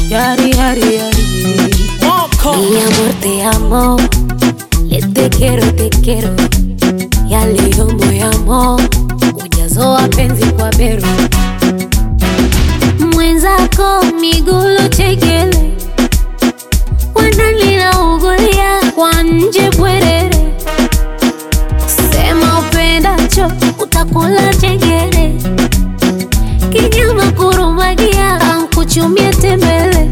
Yari, yari, yari. Mi amor, te amo. Le te quiero, te quiero. Ya leo moyamo. Ujazo wa penzi kwa bero. Mwenzako migulo chekele. Wanalila ugulia kwa nje bwerere. Sema upendacho utakula chengere. Kinyama kurumagia ankuchumie tembele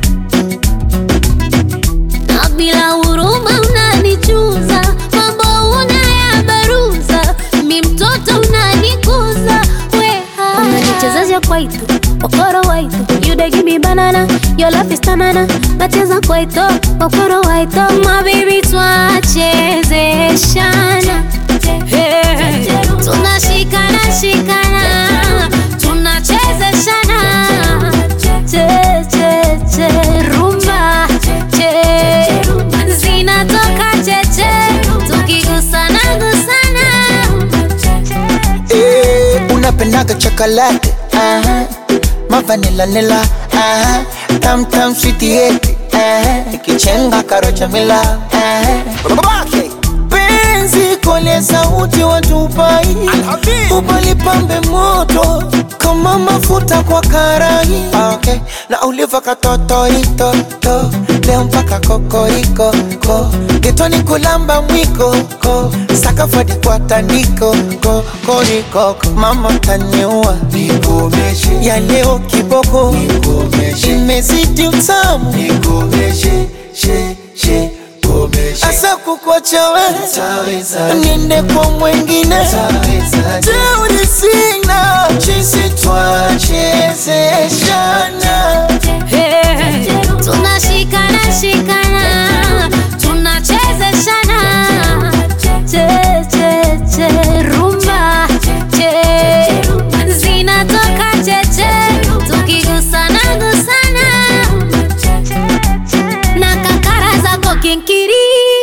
na bila huruma unanichuza, mambo unayabaruza, mi mtoto unanikuza, weha unanichezesha kwaito okoro waito you dey give me banana your love is tanana nacheza kwaito okoro waito my baby twachezeshana Hey, tunashikana shikana tunachezeshana che che che rumba che zinatoka cheche tukigusana gusana Eh, unapendaga chocolate aha. mavanila nila aha. tam tam sweetieti ikichenga karocha mila aha. Babake. penzi kole sauti watupai ubalipambe moto kama mafuta kwa karai okay. na uliva katotoitoto leo mpaka kokoriko ko getoni kulamba mwiko ko sakafadi kwa tandiko ko korikoko mama taniua ya leo kiboko imezidi utamu asa kukwacha we niende kwa mwengine teuri sina chisi twachezeshana Hey, tunashikana shikana tunachezeshana che che che rumba che zinatoka cheche tukigusana gusana na kakara zako kinkiri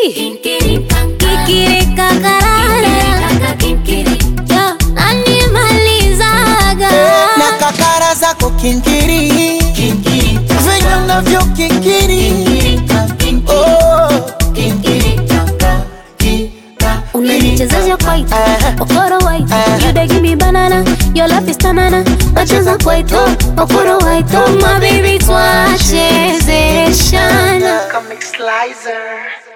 kikiri kakarara Yo, nanimalizaga na kakara zako kinkiri venye unavyo kikiri Oh. unanichezesha kwaito Aha. okoro waito Aha. you dey give me banana your love is tanana nacheza kwaito okoro waito my baby twachezeshana Comic Slicer.